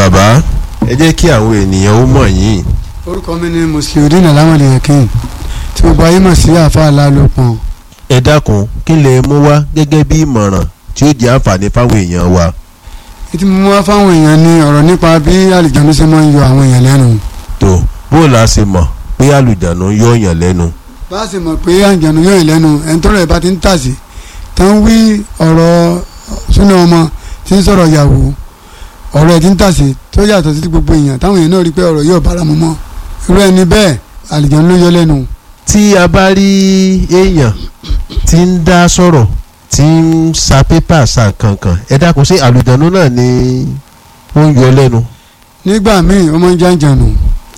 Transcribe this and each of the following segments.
bàbá ẹ jẹ́ kí àwọn ènìyàn ó mọ̀ yín. orúkọ mi ni musliudeen alamode yakin tí gbogbo ayé mọ̀ sí àfa alálòpọ̀n. ẹ dákun kí lè mú wá gẹ́gẹ́ bí ìmọ̀ràn tí ó jẹ́ àǹfààní fáwọn èèyàn wa. ètí mo wá fáwọn èèyàn ní ọ̀rọ̀ nípa bí àlìjánu ṣe máa ń yọ àwọn èèyàn lẹ́nu. tó bó la ṣe mọ̀ pé àlùjánu yọ yàn lẹ́nu. bá a sì mọ̀ pé àlìjánu yọ yàn lẹ́nu ẹni tọ́rọ̀ ẹ̀ bá ti ń tàsí tán wí ọ̀rọ̀ súná ọmọ tí ń sọ̀rọ̀ yàwó ọ̀rọ̀ ẹ̀ ti ń tàsí tó yàtọ̀ sí gbogbo èèyàn táwọn èèyàn náà rí pé ọ̀rọ̀ yóò bára mu mọ́ irú ẹni bẹ́ẹ̀ àlìjánu ló yọ lẹ́nu. tí a bá rí èèyàn tí ń dá sọ̀rọ̀ tí ń sa pépà sa kankan ẹ dákun sí àlùjánu náà ni ó ń yọ lẹ́nu. nígbà míì ó máa ń jàǹjànù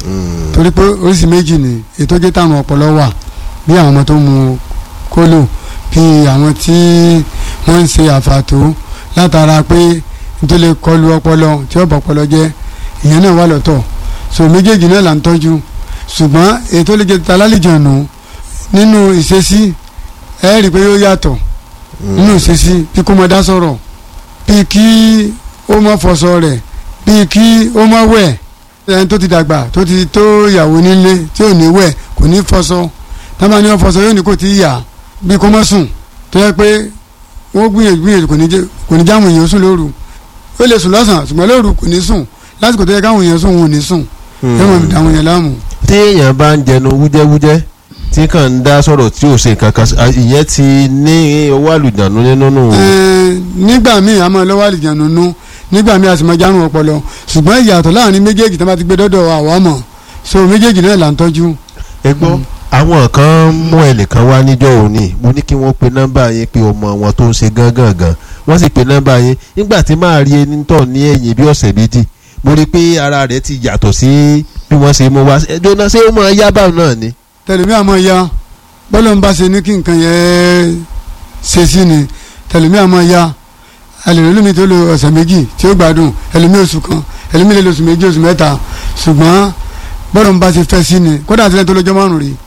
torí pé oríṣi méjì ni ètò jẹ́ táwọn ọpọlọ wà bí àwọn ọmọ tó mu kólò bí àwọn tí wọ́n ń ṣe àfàtó látara pé nítorí kọlu ọpọlọ tí ó bọ̀ ọpọlọ jẹ́ ìyẹn náà wà lọ́tọ̀ so méjèèjì náà là ń tọ́jú ṣùgbọ́n ètò lè jẹ́ találìjọ̀nù nínú ìṣesí ẹ rí i pé yóò yàtọ̀ nínú ìṣesí bí kò mọ dá sọ̀rọ̀ bí kí ó mọ fọṣọ rẹ̀ bí kí ó mọ wẹ̀ ẹni tó ti dàgbà tó ti tó ìyàwó nílé tí ò ní wẹ̀ kò ní fọṣọ tábà ní wọn fọṣọ yóò ní kò tí ì yà bí kò mọ sùn tó yẹ pé wọ́n gbìyànjú gbìyànjú kò ní jáwọn èèyàn sùn lóru ó lè sùn lọ́sàn-án ṣùgbọ́n lóru kò ní sùn lásìkò tó yẹ káwọn èèyàn sùn wọn ò ní sùn ẹ mọ̀ mi dàwọn èèyàn láàmú. tí èèyàn bá ń jẹnu wújẹ́wújẹ́ tí kàn ń dá sọ̀rọ̀ tí ò ṣe kankan ìyẹn ti ní owó àlùjánu nínú nù. nígbà míì a máa lọ́wọ́ àlùjánu nú nígbà míì a sì máa járun ọpọlọ ṣùgbọ́n ìyàtọ̀ láàrin méjèèjì tó bá ti gbé dọ́dọ̀ àwa mọ̀ so méjèèjì náà là ń tọ́jú. ẹ gbọ́ àwọn kan mú ẹnìkan wá níjọ́ òní mo ní kí wọ́n pe nọ́mbà yẹn pé ọmọ wọn tó ń ṣe gángan gan wọ́n sì pe nọ́mbà yẹn nígbà tí máa rí ẹni tọ̀ ní ẹ̀yìn bí ọ̀sẹ̀ méjì mo rí i pé ara rẹ̀ ti yàtọ̀ sí bí wọ́n ṣe mú wá ẹjọ́ náà ṣé ó máa yá báwọn náà ni. tẹlifí àmọ́ ya bọ́lá ń bá ṣe ní kí nǹkan yẹn ṣe sí ni tẹlifí àmọ́ ya ẹlẹ́rìí lómi tó lo ọ̀sẹ̀ méjì tí ó gbádùn ẹlòmí oṣù kan ẹlòmí lè lo oṣù méjì oṣù mẹ́ta ṣùgbọ́n bọ́lá ń bá ṣe fẹ́ sí ni kódà àtìlẹ́yìn tó lọ́jọ́ márùn-ún rí.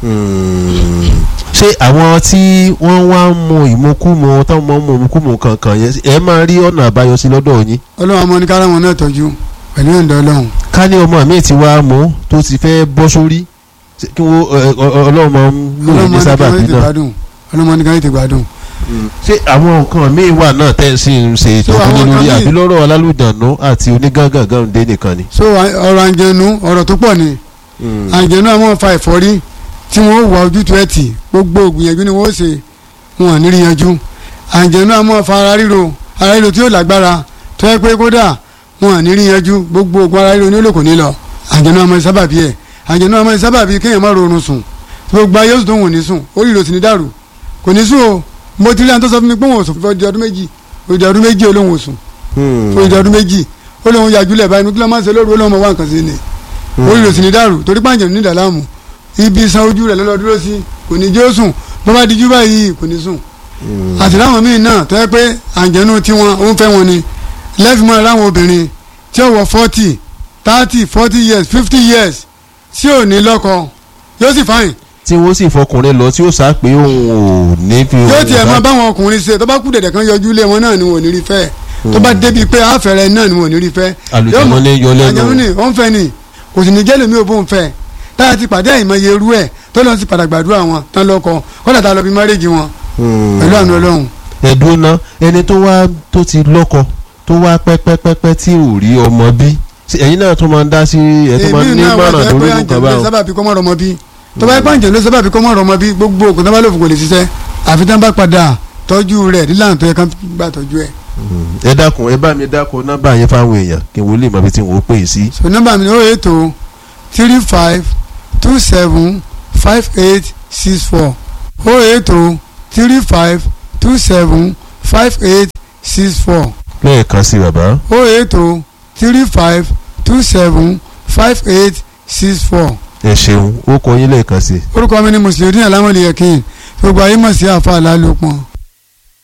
ṣé àwọn tí wọ́n wá ń mu ìmukúmu táwọn máa ń mu ìmukúmu kankan yẹn ẹ máa rí ọ̀nà àbáyọ sí lọ́dọ̀ yín. ọlọ́run àmọ́ ní kára wọn náà tọ́jú pẹ̀lú ìyọ̀ǹda ọlọ́run. ká ní ọmọ mi ti wá mú tó ti fẹ́ bọ́ sórí kí wọ́n ọlọ́run máa ń lò ní sábàbí náà. ọlọ́run ní kára ètè gbádùn. ṣé àwọn nǹkan míì wà náà tẹ́ ẹ sì ń ṣe ìtọ́jú lórí àbí lọ́rọ̀ alálùdànù àti onígángangan dé nìkan ni. so ọ̀rọ̀ àǹjẹ̀nu ọ̀rọ̀ tó pọ̀ ni àǹjẹ̀nu àwọn fa ẹ̀fọ́rí tí wọ́n wà ojútùú ẹ̀ tì gbogbo ògbìyànjú ni wọ́n ṣe wọn ní rí yanjú àǹjẹ̀nu àmọ́ fa ara ríro ara ríro tí yóò lágbára tó yẹ pé kódà wọn ní rí yanjú gbogbo ògùn ara ríro ní olóko ní lọ àǹjẹ̀nu àmọ́ sábàbí ẹ̀ àǹjẹ̀nu àmọ́ sábàbí kéèyàn má rọrùn sùn gbogbo ayé oṣù tó wọ́n ní sùn ó rí ìròsìn ní dàrú kò ní sùn o mo ti rí àwọn tó sọ fún mi pé wọn ò sùn fún ọdún méjì òdì ọdún méjì olóhùn òsùn òdì ọdún méjì olóhùn yàjúlẹ̀ báyìí mi kí ló máa ń ṣe lóru olóhùn ọmọ wa nǹkan sí ni ó rí ìròsìn ní dàrú torí pàǹjẹ̀nu ní ìdàlámù ibi san ojú rẹ̀ lọ́lọ́ dúró sí kò ní jó sùn bó bá dijú báyìí kò ní sùn. àti láwọn míì náà tó yẹ pé àǹjẹ̀nu tiwọn ó ń fẹ́ wọn ni lẹ́fìmọ́ láwọn obìnrin tí ó wọ forty thirty forty years fifty years tí ò ní lọ́kọ yóò sì fáyìn. tí wọ́n sì fọkùnrin lọ tí ó sá pé òun ò ní fi. yóò tiẹ̀ máa báwọn ọkùnrin ṣe tó bá kú dẹ̀dẹ̀ kan yọjú ilé wọn náà ni wọn ò ní rí fẹ́ tó bá débi pé àfẹ́rẹ́ náà ni wọn ò ní rí fẹ́. àlùjànnú ní yọ lẹ́nu. àjẹmú ni ó ń fẹ́ ni kò sì ní jẹ́ lèmi ò bó ń fẹ́ táyà ti pàdé àìmọye irú ẹ̀ tó lọ sí padà gbàdúrà wọn tán lọ́kọ kọ́dà tá a lọ bí márèjì wọn pẹ̀lú àánú ọlọ́run. ẹ̀dùn náà ẹni tó wá tó ti lọ́kọ tó wá pẹ́pẹ́pẹ́pẹ́ tí ò rí ọmọ bí ẹ̀yin náà tó máa ń dá sí ẹ̀ tó máa ń ní mọ̀ràn lórí nǹkan báwọn. sábàbí kọ́ mọ́ ọmọ bí tó bá pàǹjẹ́ ló sábàbí kọ́ mọ́ ọmọ bí gbogbo òkú tó bá lòfò kò lè ṣiṣẹ́ àfi tán bá padà tọ́jú rẹ̀ nílànà tó yẹ ká gbà tọ́jú ẹ̀. ẹ dákun ẹ bá mi dákun nọ́mbà yẹn fáwọn èèyàn kí n wọlé mọ ibi tí n ò pè é sí. so nọ́mbà mi ni ó ètò three five two seven five eight six four oh eight oh three five two seven five eight six four lẹ́ẹ̀kan sí bàbá. oh eight oh three five two seven five eight six four. ẹ ṣeun ó kọ yín lẹ́ẹ̀kan sí. orúkọ mi ni mùsùlùmí alámọ̀lẹ́yẹ̀kìn gbogbo ayé mọ̀ sí àfa àlálòpọ̀.